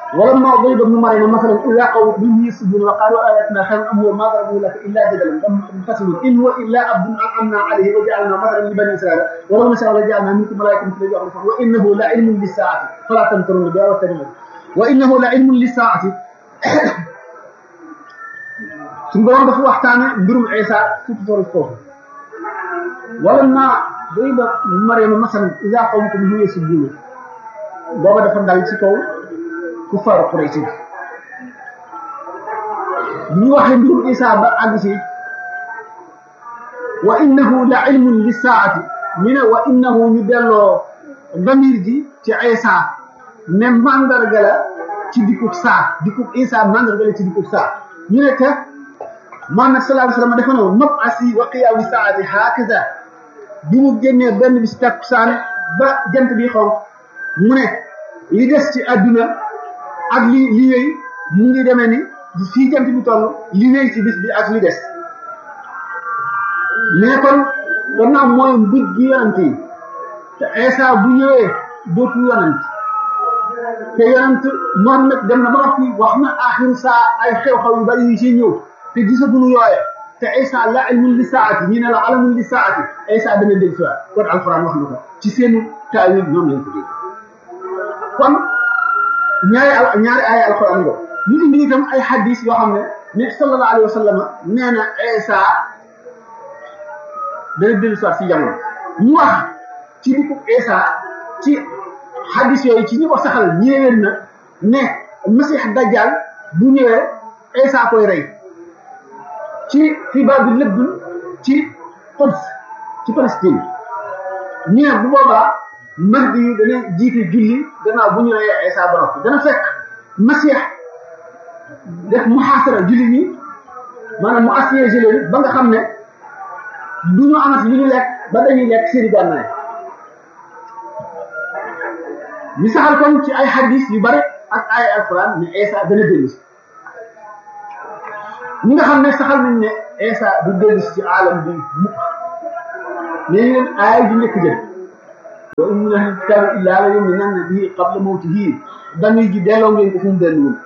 ولما ضرب ابن مريم مثلا اذا قوم به يسجدون وقالوا اياتنا خير ام هو ما ضربوا لك الا جدلا منقسم ان هو الا عبد انعمنا عليه وجعلنا مثلا لبني اسرائيل ولو نشاء لجعلنا منكم ملائكه مثل يعرفون وانه لعلم للساعه فلا تمترون بها واتبعون وانه لعلم للساعه suñu borom dafa waxtaane mbirum Isa surtout toolu foofu ولما ضرب مريم مثلا اذا قومكم به يسجدون booba dafa dal ci kaw ku faru Quraysh ñu waxee mbirum Isa ba àgg si wa innahu la ilmun li saati ñu ne wa innahu ñu delloo damir ji ci Isa ne mandarga la ci dikkub saa dikkub Isa mandarga la ci dikkub saa ñu ne te Muhammad sallallahu alayhi wa sallam dafa ne woon mab'asi wa qiyaamu saati hakaza bi mu génnee benn bis takkusaan ba jant bi xonq mu ne li des ci àdduna ak li li wéy mu ngi demee ni fii jant bi toll li wéy ci bis bi ak li des mais kon gannaaw mooy mbir gi yonent yi te Isa bu ñëwee dootu yonent te yonent Muhammad dem na ba noppi wax na axiru saa ay xew-xew yu bari yu ci ñëw te gisaguñu yooye te Isa la ilmun li saati ñi ne la alamun li saati Isa dana dégg si waat kon alxuraan wax na ko ci seenu taawil ñoom lañ ko dégg kon ñaari al ñaari ay alxuraan nga ñu indi itam ay hadis yoo xam ne ne sallallahu alayhi wa sallam nee na Isa dana dellu soit si jamono ñu wax ci dikku Isa ci hadis yooyu ci ñi ko saxal ñëwee na ne Masih Dajjal bu ñëwee Isa koy rey ci xibaar bi lépp ci Quds ci Palestine ñu ne bu boobaa Mahdi yi dana jiite julli gannaaw bu ñu reyee Isa ba noppi dana fekk Masih def muhaasara julli ñi maanaam mu assiégé leen ba nga xam ne du ñu amati lu ñu lekk ba dañuy lekk seeni gànnaay ñu saxal kon ci ay hadis yu bare ak ay alquran ne Isa dana dellu si ñi nga xam ne saxal nañ ne Isa du dellu si ci alam bi mukk ne leen aay ju njëkk jël wa in min ahli kitabi illa la yu'minanna bihi qabla mawtihi dañuy ji delloo ngeen ko fu mu delluwul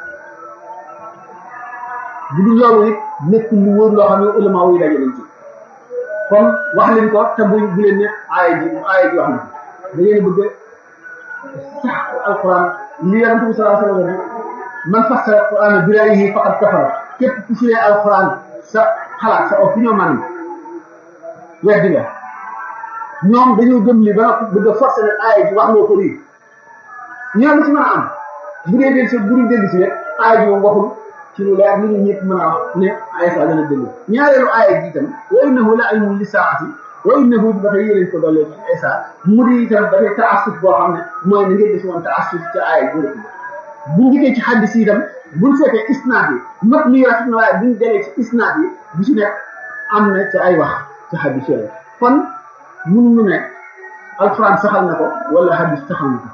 bu dul loolu it nekkul lu wóor loo xam ne ulama yi daje nañ ci kon wax leen ko te bu bu leen ne aaya ji aaya ji wax na da ngeen bëgg sax alquran li yonent bi sallallahu alayhi wa sallam man fassara alquran bi ra'yihi faqad kafara képp ku firee alquran sa xalaat sa opinion man weddi nga ñoom dañoo gëm li ba bëgg a forcer nag aaya ji wax loo ko lii ñoo la ci mën a am bu dee del si bu dee dellu si rek aaya ji moom waxul ci lu leer li ñu ñëpp mën a wax ne Isa dana dellu ñaareelu aaya ji itam wa innahu la ilmun li saati wa innahu ba tey yéleen ko dollee ci Isa mu di itam dafay taassuf boo xam ne mooy na ngeen def woon taassuf ci aaya bu njëkk bu njëkkee ci xaddis yi itam buñ seetee isnaad yi mat mi rafet na waaye buñ delee ci isnaad yi bu ci nekk am na ci ay wax ci xaddis yooyu kon mënuñu ne alxuraan saxal na ko wala xaddis saxal na ko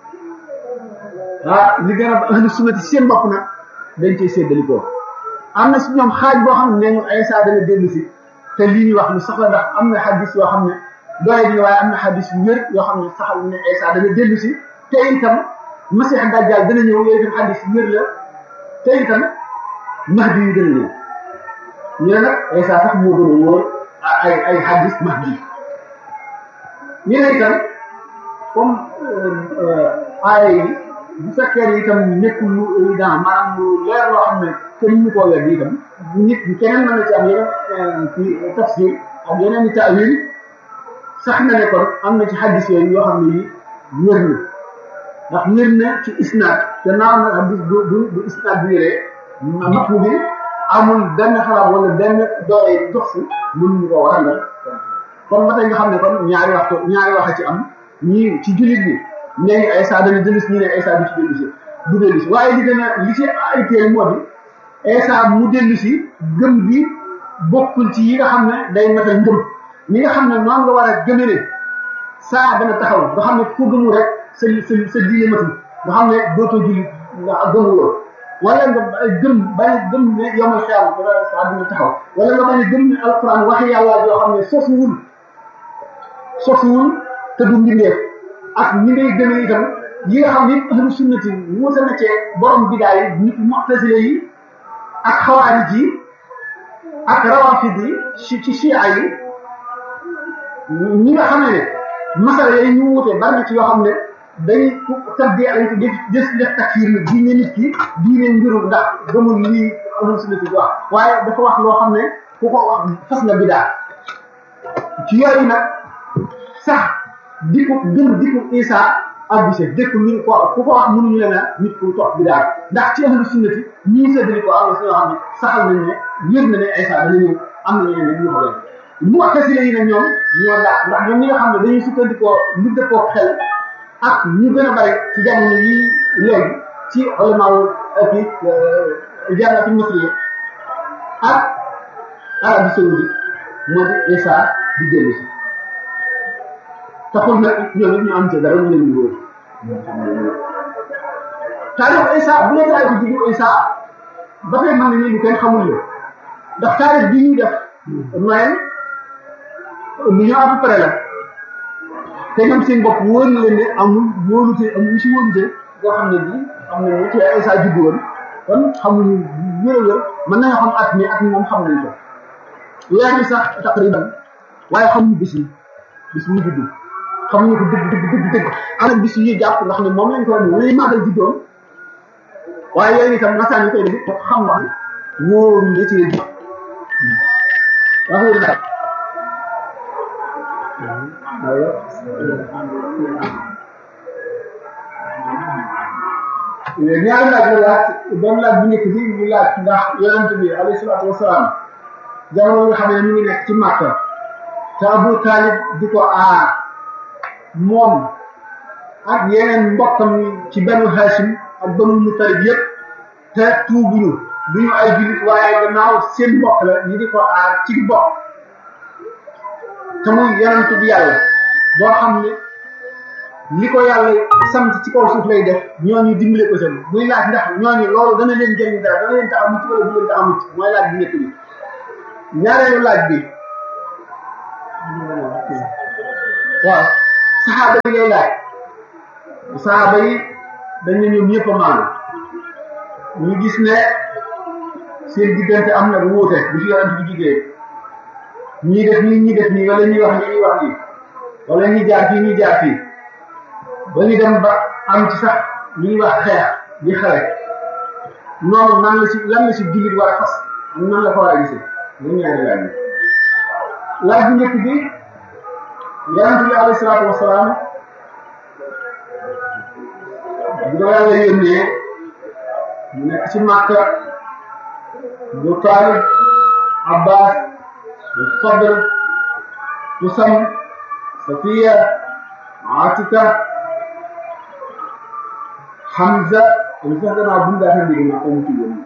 ah li gën a ahlu sunnati seen bopp nag dañ cey séddalikoo am na si ñoom xaaj boo xam ne ñu Isa dana dellu si te lii ñu wax lu sax la ndax am na xadis yoo xam ne doole bi waaye am na xadis yu wér yoo xam ne saxal ne Isa dana dellu si te itam Masih Dajjal dana ñëw yooyu itam xadis yu wér la te itam Mahdi yu dana ñëw ñu ne nag Isa sax moo gën a wóor ay ay xadis Mahdi ñu ne itam comme aaya yi bu fekkee ne itam nekkul lu évident maanaam lu leer loo xam ne kenn ñu koo wedd itam nit keneen mën na ci am yeneen ci tafsir ak yeneen i taawil sax na ne kon am na ci xaddis yooyu yoo xam ne yi wér na ndax wér na ci isnaad te naaw na xaddis du du du isnaad bi yëree matbu bi amul benn xalaat wala benn doole dox si mën ñu ko war a mel kon ba tey nga xam ne kon ñaari waxtu ñaari wax a ci am ñii ci jullit bi nee ngi Isa dana dellu si ñu ne Isa du ci dellu si du dellu si waaye li gën a li ci ay teel moo di Isa mu dellu si gëm gi bokkul ci yi nga xam ne day matal ngëm ñi nga xam ne noonu nga war a gëme ne saa dana taxaw nga xam ne ku gëmu rek sa sa sa diine matul nga xam ne dootoo julli nga gëmuloo wala nga gëm bañ a gëm ne yomal xiyam saa dina taxaw wala nga bañ a gëm ne alquran waxi yàlla yoo xam ne sosuwul sosuwul te du mbindeef ak ni ngay gëmee itam yi nga xam ne ahlu sunnati wuute na ci borom bidaa yi nit mu'tazile yi ak xawaarij yi ak rawafid yi ci ci chia yi ñi nga xam ne masala yooyu ñu wuute bari na ci yoo xam ne dañuy tabdi lañ ko def des def takfiir ni diine nit ki diine mbiru ndax gëmul lii ahlu sunnati bi wax waaye dafa wax loo xam ne ku ko wax fas nga bidaa ci yooyu nag sax dikku gëm dikku Isa ak bise dëkk ñu ko ku ko wax mënuñu leen a nit ku topp bi daal ndax ci ahlu sunnati ñii séddali ko am na si yoo xam ne saxal nañ ne yëg na ne Isa dana ñëw am na ñeneen ne ñu ko doon mu tasile yi nag ñoom ñoo daal ndax ñoom ñi nga xam ne dañuy sukkandikoo lu dëppoo xel ak ñu gën a bari ci jamono yi léegi ci ulamaaw ak i jaarati misri ak Arabie Saoudite moo di Isa di dellu si taxul nag ñoom it ñu am ci dara ñu leen di wóor taarix Isa bu dee taarix bi juddu Isa ba tey mën nañu lu kenn xamul la ndax taarix bi ñuy def Noël lu ñu à peu près la te ñoom seen bopp wóor na leen ne amul wóolute amul si wóolute boo xam ne bii xam nañ ne ci Isa juddu woon kon xamuñu wér wér mën nañoo xam at mi at mi moom xam nañ ko weer bi sax taqriban waaye xamuñu bis yi bis mu juddu xamuñu ko dëgg dëgg dëgg dëgg am na bis yi jàpp ndax ne moom lañ ko wax ne lay màggal juddoom waaye yooyu itam nasaan yi koy def ko xam wax wóoru nga ci ji wax wóoru daal ñaari laaj la laaj benn laaj bu njëkk bi ñu laaj ndax yonent bi alayhi salaatu wasalaam jamono nga xam ne ñu ngi nekk ci Màkka te Abu Talib di ko aar moom ak yeneen mbokkam ci banu Hashim ak banu Mutalib yëpp te tuubuñu duñu ay jullit waaye gannaaw seen mbokk la ñu di ko aar ci mbokk te muy yonent bi yàlla boo xam ne li ko yàlla sant ci kaw suuf lay def ñooñu dimbale ko seen muy laaj ndax ñooñu loolu dana leen jëriñ dara dana leen tax a mucc wala du leen tax a mucc mooy laaj bi nekk bi ñaareelu laaj bi waaw saxaaba yi lay laaj saxaaba yi dañ ne ñoom ñëpp a maanu ñu gis ne seen diggante am na wuute bu fi yonent bi jigéen ñii def nii ñii def nii wala ñuy wax nii ñuy wax nii wala ñuy jaar fii ñuy jaar fii ba ñu dem ba am ci sax ñu ñuy wax xeex di xale noonu nan la si lan la si jullit war a fas nan la ko war a gisee ñu ñaari laaj bi laaj bu njëkk bi yonent bi alayhi salaatu wasalaam bi ko yàlla yónnee mu nekk ci Màkka bu Taalib Abbas bu Fadl Tusam Safiya Atika Hamza lu sax gannaaw bu mu daataan dégg naa ko mu ci yónni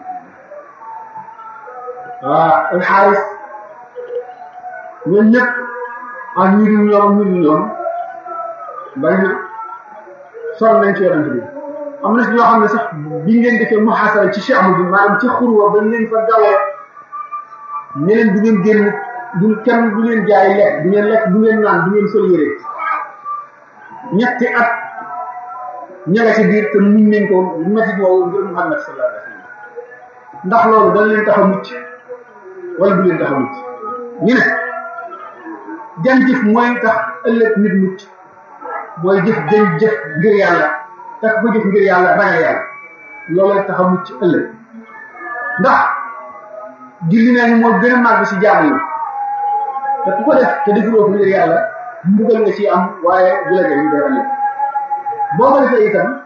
waa alxaaris ñoom ñëpp ak ñu dul ñoom ñu dul ñoom bari na sol nañ ci yonent bi am na si ñoo xam ne sax bi ngeen defee muhaasara ci Cheikh bi maanaam ci xurwa ba ngeen fa dawee ne leen du ngeen génn du kenn du ngeen jaay lekk du ngeen lekk du ngeen naan du ngeen sol yére ñetti at ña nga ci biir te muñ nañ ko métti woowu ngir Muhammad sallallahu alayhi wa sallam ndax loolu dana leen tax a mucc wala du leen tax a mucc ñu ne jan jëf mooy tax ëllëg nit mucc mooy jëf jën jëf ngir yàlla tax ko jëf ngir yàlla ragal yàlla looloo tax a mucc ëllëg ndax julli nañu moo gën a màgg si jaamu yi te ku ko def te defuloo ko ngir yàlla mbugal nga ci am waaye du la jëriñ dara ëllëg boo ko defee itam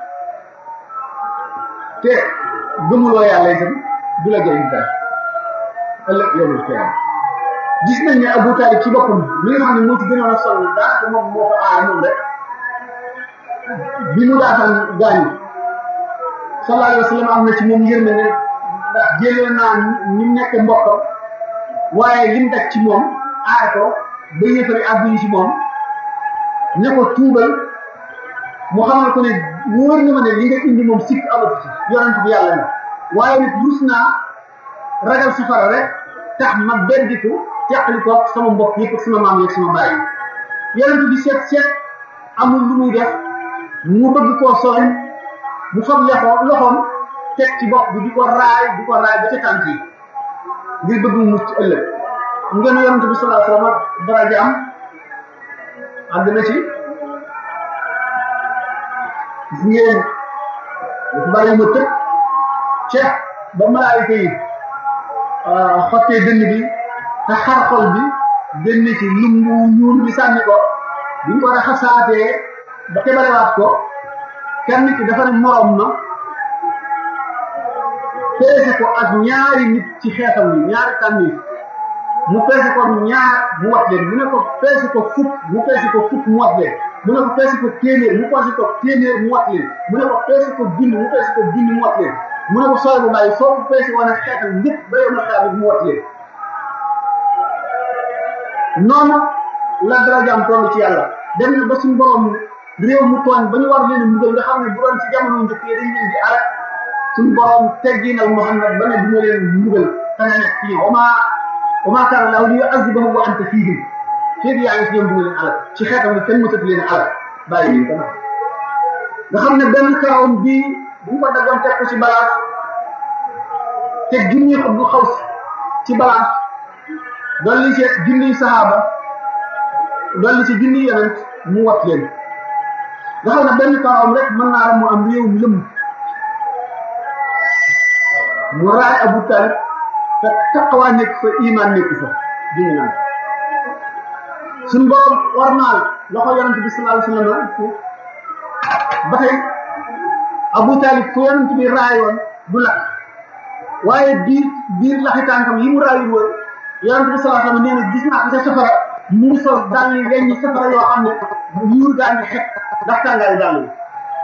te gëmuloo yàlla itam du la jëriñ dara ëllëg yowul xiyam gis nañ ne Abu Talib ci boppam mi nga xam ne moo ci gënoon a sonn daanaka moom moo ko aar moom rek bi mu daataan gaañu sallallahu alayhi wa sallam am na ci moom yërmande ne ndax jëlee naa ni mu nekk mbokkam waaye lim daj ci moom aar ko ba yëfari àgg yi ci moom ne ko tuubal mu xamal ko ne wóor na ma ne li nga indi moom sikk amatu ci yonent bi yàlla na waaye nag rus naa ragal safara rek tax ma beddiku teqali ko sama mbokk yëpp ak sama maam yeeg sama baay yonent bi seet seet amul lu muy def mu bëgg koo sooñ mu fab loxo loxoom teg ci bopp bi di ko raay di ko raay ba ca tànk yi ngir bëgg mu mucc ëllëg mu ngeen yonente bi sallallahu alayhi wasallam daraja am àgg na ci gis ngeen dafa bari ma tëb ca ba malaayika yi xottee dënn bi te xar xol bi génn ci lumbu ñuul bi sànni ko bi ñu ko raxasaatee ba tebalewaat ko kenn ki dafa ne morom ma peese ko ak ñaari nit ci xeetam bi ñaari tànni mu peese ko ñaar mu wat leen mu ne ko peese ko fukk mu peese ko fukk mu wat leen mu ne ko peese ko téeméer mu peese ko téeméer mu wat leen mu ne ko peese ko junni mu peese ko junni mu wat leen mu ne ko sooy bu bàyyi soo ko peese woon ak xeetam ñëpp ba yow na xeetam mu wat leen noonu la darajaam toll ci yàlla dem na ba suñu borom réew mu tooñ ba ñu war leen mbugal nga xam ne bu doon ci jamono njëkk yi dañ leen di alal suñu borom tegginal Muhammad ba ne du ma leen mbugal te nga nekk fii wama wama kaana laahu li yu'azzibahum wa anta fiihim fii yaa ngi fi ñoom du ma leen alal ci xeetam nga kenn mësatu leen alal bàyyi leen dama nga xam ne benn karawam bii bu ko daggoon teg ko ci balance te junni ko bu xaw ci balance dolli ci junniy saxaaba dolli ci junniy yonent mu wat leen nga xam ne benn karawam rek mën naa la mu am réew lëm mu raay Abu Talib te taqwa nekk fa iman nekk fa dina naan suñ borom war naa loxo yonent bi sallallahu alayhi wa sallam ba tey Abu Talib fu yonent bi raayoon du lakk waaye biir biir laxi tànkam yi mu raayul woon yonent bi sallallahu alayhi wa sallam nee na gis naa ko ca safara mu sol daal yi weñ ñi safara yoo xam ne yuur gaa ngi xet ndax tàngaayu daal yi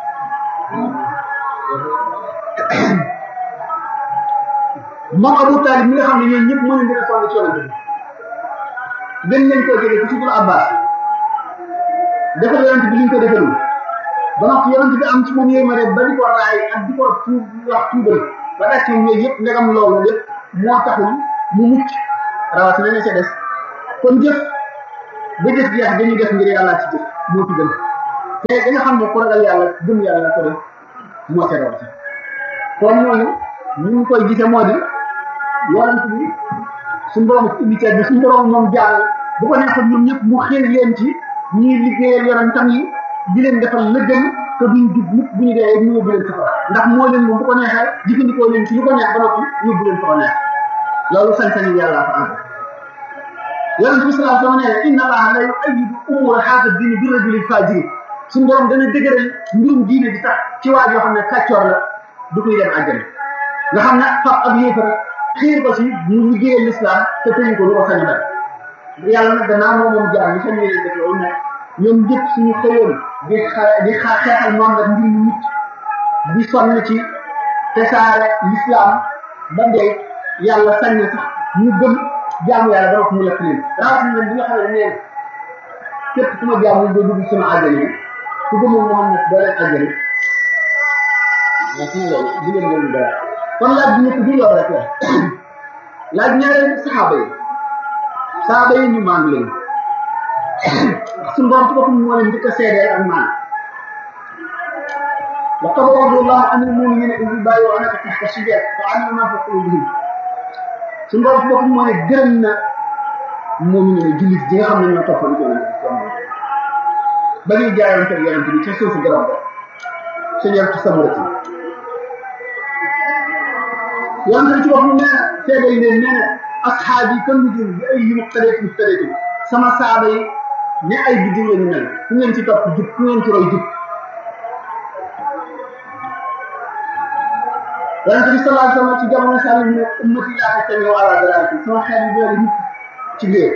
moom Abu Talib mi nga xam ne ñoom ñëpp mën nañu sonn ci yonent bi gën nañ koo jege ci suñu Abbas defal yonent bi liñ ko defalul ba noppi yonent bi am ci moom yéema ba di ko raay ak di ko tuub wax tuubal ba tax ci yooyu yëpp ndegam loolu lépp moo taxul mu mucc rawatina ne ca des kon jëf ba jëf jeex dañuy def ngir yàlla ci jëf moo ci gën te da nga xam ne ku ragal yàlla gëm yàlla ko def moo ca rawati kon ñooñu ñu ngi koy gisee moo di yonent bi suñu borom indi ceeb bi suñu borom moom jàll bu ko neexoon ñoom ñëpp mu xëy leen ci ñuy liggéeyal yonentam yi di leen defal la gën te duñ jub mukk bu ñu dee ñu yóbbu leen safara ndax moo leen moom bu ko neexee jëfandikoo leen ci lu ko neex ba noppi yóbbu leen fa ko neex loolu sañ-sañu yàlla fa am yonent bi sallallahu alayhi wa sallam nee inna allaha la yu'ayyidu umura haadha diini bi rajulin fajiri suñu borom dana dëgëral mbirum diine bi sax ci waa yoo xam ne kàccoor la du koy dem àjjana nga xam ne fab ab yéefar xiir ko si mu liggéeyal l'islam te tëyu ko lu ko sañ dal yàlla nag gannaaw moom moom jaar ñu sañ leen def loolu nag ñoom ñëpp suñu xëyoon di xa di xa xeexal noonu nag ngir ñu mucc di sonn ci tesaare l'islam ba ndey yàlla sañ na sax ñu gëm jaamu yàlla ba wax mu lekk leen rawatina nag bi nga xam ne nee képp ku ma jaamu doo dugg sama àjjana yi ku gëmul Muhammad doo leen àjjana waaw su ma loolu di leen loolu dara kon laaj bi ñëpp du loolu rek la laaj ñaareel saxaaba yi saxaaba yi ñu maandu leen suñu borom ci boppam moo leen njëkk a seedeel ak maan laqad radiyallahu anil mu'minina idh yubayyi'unaka tahta ash-shajara fa'alima ma fi qulubihim suñu borom ci boppam moo ne gërëm na mu'mini ne jullit ji nga xam ne ñoo toppoon yonent bi ba ñuy jaayante ak yonent bi ca suufu garab ba shajaratu samurati yonent bi ci boppam nee na seede yi leen nee na asxaab yi kan nujum bi ay muqtadati muqtadati sama saaba yi ne ay biddiw la ñu mel ku ngeen ci topp jub ku ngeen ci roy jub yonent bi sallallahu alayhi wa sallam ci jamono saa ne ummati laa tajtami'u ala dalaalati sama xeet yi doole nit ci léer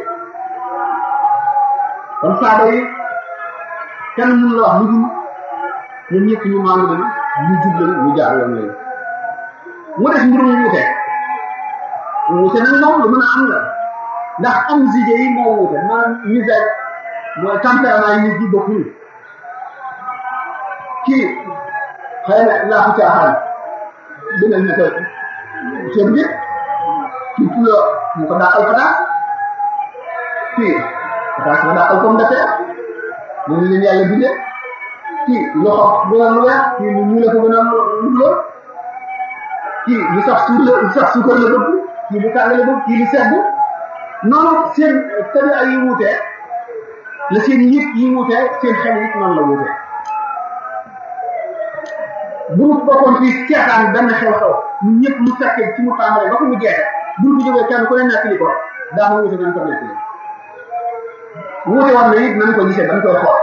kon saaba yi kenn mun la wax lu dul ñun ñëpp ñu maandu lañu ñu jub lañu ñu jaar yoon lañu mu def mbirum wuute wuute nag moom lu mën a am la ndax am zige yi moo wuute maanaam misère mooy tempérament yi nit ñi bokkul kii xëy na laa ko caaxaan dinañ ne ko ceeb bi kii pulo mu ko dàqal pataas kii pataas nga dàqal pomme de terre moom leen yàlla bindee kii lu xonq gënal lu weex kii lu ñuul la ko gënal lu bleu kii lu sax suur la lu sax suukar la bëgg kii lu tàng la bëgg kii lu sedd noonu seen tabi ay yi wuutee la seen yëpp yi wuutee seen xel yi noonu la wuutee bu ñu bokkoon fii seetaan benn xew-xew ñun ñëpp mu fekkee ci mu tàmbalee ba ko mu jeexee bu ñu jógee kenn ku ne nekk li ko daana wuute nañ ko nekk li wuute war na it nañ ko gisee dañ koy xool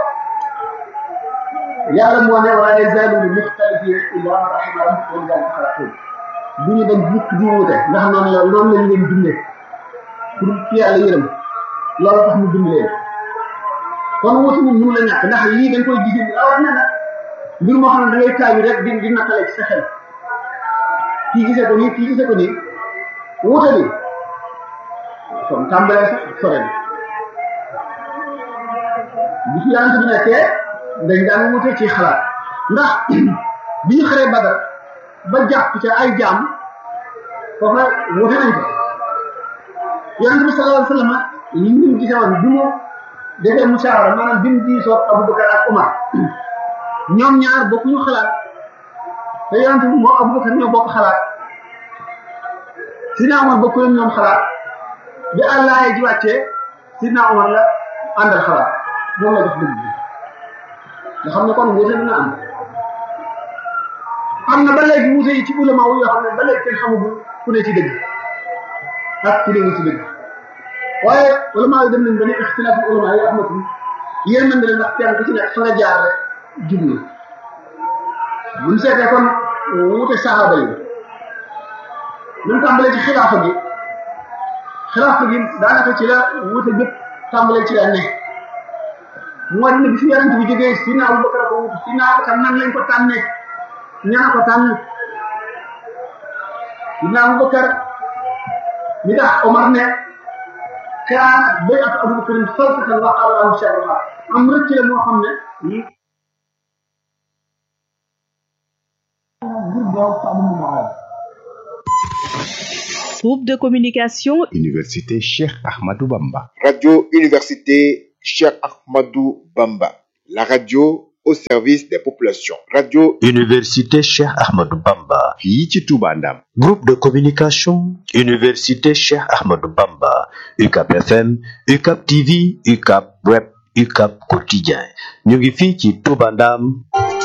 yàlla moo ne wala yazaaluuna muxtalifiina illaa man rahima rabbuk wa lidaalika xalaqahum du ñu dem mukk di wuute ndax noonu la noonu lañ leen bindee pour ci yàlla yërëm loolu tax mu bind leen kon wuute moom mënu la ñàkk ndax lii dañ koy gisee ni rawat na nag mbir moo xam ne da ngay taaju rek di di nattale ci sa xel kii gisee ko nii kii gisee ko nii wuute bi kon tàmbalee sax sore bi bi fi yàlla bi nekkee dañ daan wute ci xalaat ndax bi ñu xaree Badar ba jàpp ca ay jaam foofu la wute nañ ko yonente bi sallallahu alayhi wa sallam li ñu gisee woon bi mu defee musaawara maanaam bi mu diisoo Abubakar ak Umar ñoom ñaar bokkuñu xalaat te yonente bi moo Abubakar ñoo bokk xalaat Sidna Umar bokku leen ñoom xalaat bi àllaaye ji wàccee Sidna Umar la àndal xalaat moom la def dëgg bi nga xam ne kon wuute dina am am na ba léegi wuute yi ci ulama wu yoo xam ne ba léegi kenn xamagul ku ne ci dëgg ak ku ne ci dëgg waaye ulama yi dem nañ ba ne ixtilaafu ulama yi rahmatum yéen mën na leen ndax kenn ku ci nekk fa nga jaar rek jublu bu ñu seetee kon wuute saxaaba yi ñu tàmbalee ci xilaafa gi xilaafa gi daanaka ci la wuute bépp tàmbalee ci la ne moo di ne bi fi yonent bi jógee Sidna Abubakar ko wutu Sidna Abubakar nan lañ ko tànnee ñaa ko tànn Sidna Abubakar mi tax Omar ne kaanat bay'atu Abubakarin falsatan wa Allahu sharruha am rëcc la moo xam ne Groupe de communication Université Cheikh Ahmadou Bamba. Radio Université Cheikh Ahmadou Bamba. La radio au service des populations. Radio Université Cheikh Ahmadou Bamba. fii ci Touba Ndam. Groupe de communication Université Cheikh Ahmadou Bamba. UCAP FM, UCAP TV, UCAP Web, UCAP Quotidien. ñu ngi fii ci Touba Ndam.